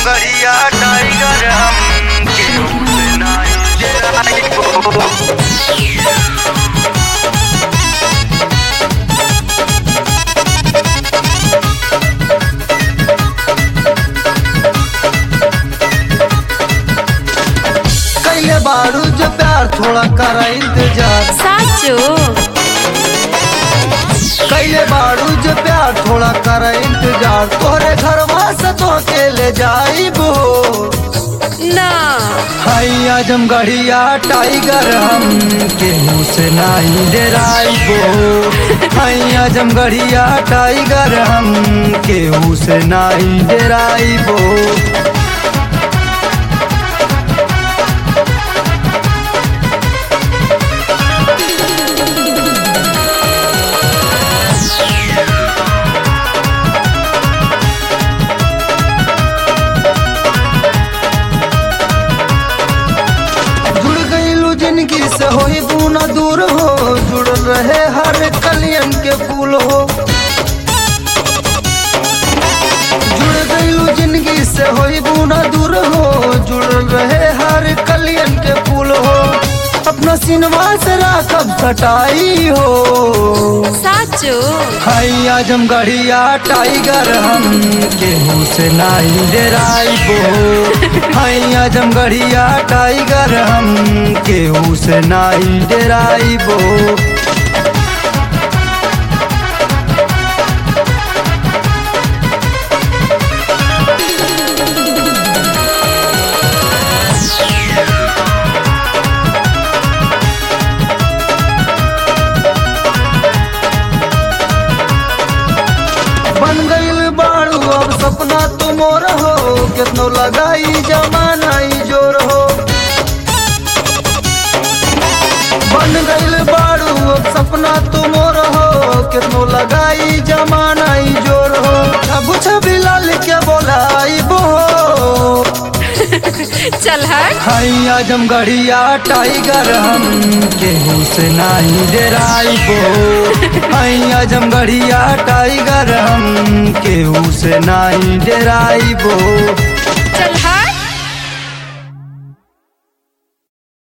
आजमगढ़िया tiger हम केहू से नाही डेराइबो कैले बारू जो प्यार थोड़ा करा इंतजार સાચું कैले बारू जो प्यार थोड़ा करा इंतजार तोहरे घर से तो अकेले जाइबो ના हाई आजमगढ़िया टाइगर हम केहू से नाही डराइबो हाई आजमगढ़िया टाइगर हम केहू से नाही डराइबो जुड़ गईलू जिंदगी से होई दूना दूर हो जुड़ रहे हर कलियन के फूल हो जुड़ गईलू जिंदगी से होई दूना दूर हो जुड़ रहे हर कलियन के फूल हो अपना सिनवा से राखब सटाई हो સાચું हाई आजमगढ़िया टाइगर हम केहू से नाही डराइबो हाई आजमगढ़िया टाइगर हम केहू से नाही डराइबो बन गईल बाड़ू अब सपना तुमोर हो कितनो लगाई जमाना ई जोर हो बन गईल बाड़ू अब सपना तुमोर हो कितनो लगाई जमाना ई जोर हो अब छवि लाल के बोलाइबो ચલ હટ हाई आजमगढ़िया टाइगर हम केहू से नाही डराइबो हाई आजमगढ़िया टाइगर हम केहू से नाही डराइबो